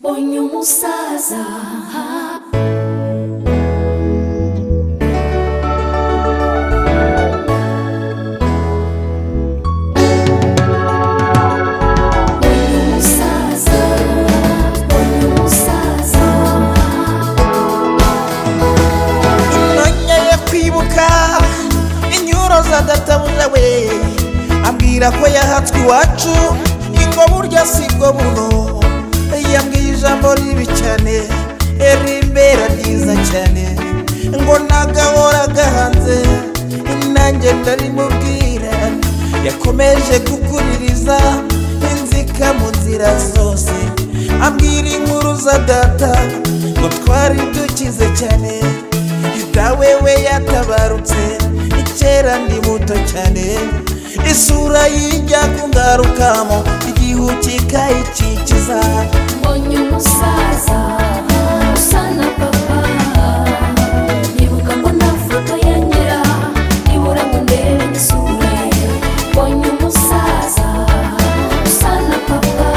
mbonye umusaza mbonye umusaza mbonye umusaza imyanya yo kwibuka inyuro za databuja we ambwira ko yahatswe iwacu ingo burya si bwo buno yambwiye ijambo ribi cyane rimbera ryiza cyane ngo nagahoraga hanze nanjye ndarimubwira yakomeje kukuririza inzika mu nzira zose ambwira inkuru za data ngo twari dukize cyane yuda wewe yatabarutse kera ndi muto cyane isura yijya kungarukamo igihu kikayikikiza mbonye umusaza usa na papa nibuka ngo nta foto ya nyira nibura ngo ndebe isura ye mbonye umusaza usa na papa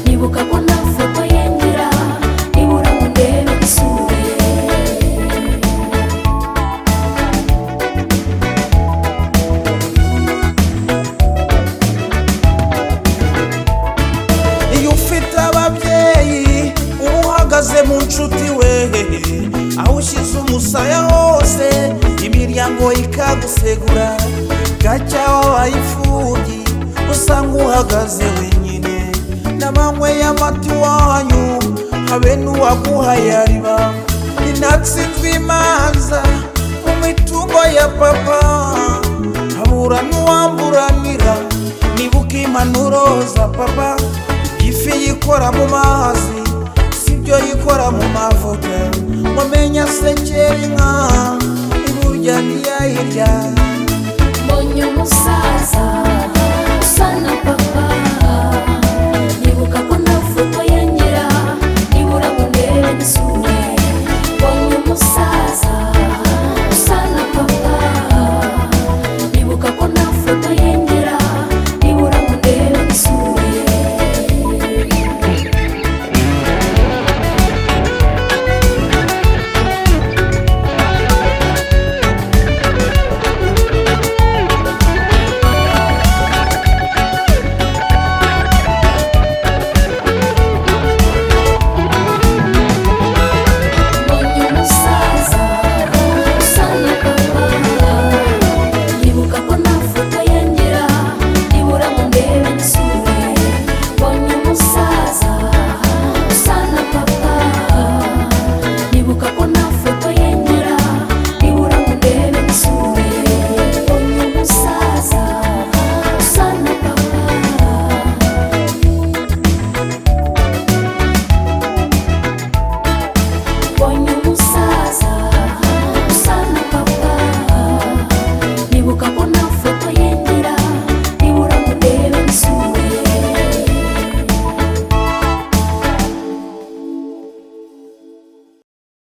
nibuka ngo nta foto ya nyira nibura ngo ndebe isura ye iyo ufite ababyeyi uba uhagaze mu nshuti we aho ushyize umusaya hose imiryango ikagusegura gacya wabaye imfubyi usanga uhagaze wenyine n'abanywe y'amata iwanyu habe n'uwaguhaye ariba ninatsinzwe imanza mu mitungo ya papa habura n'uwamburanira nibuka impanuro za papa ifi yikora mu mazi sibyo yikora mu mavuta wamenya sekera inka iburya ntiyayirya mbonye umusaza usa na papa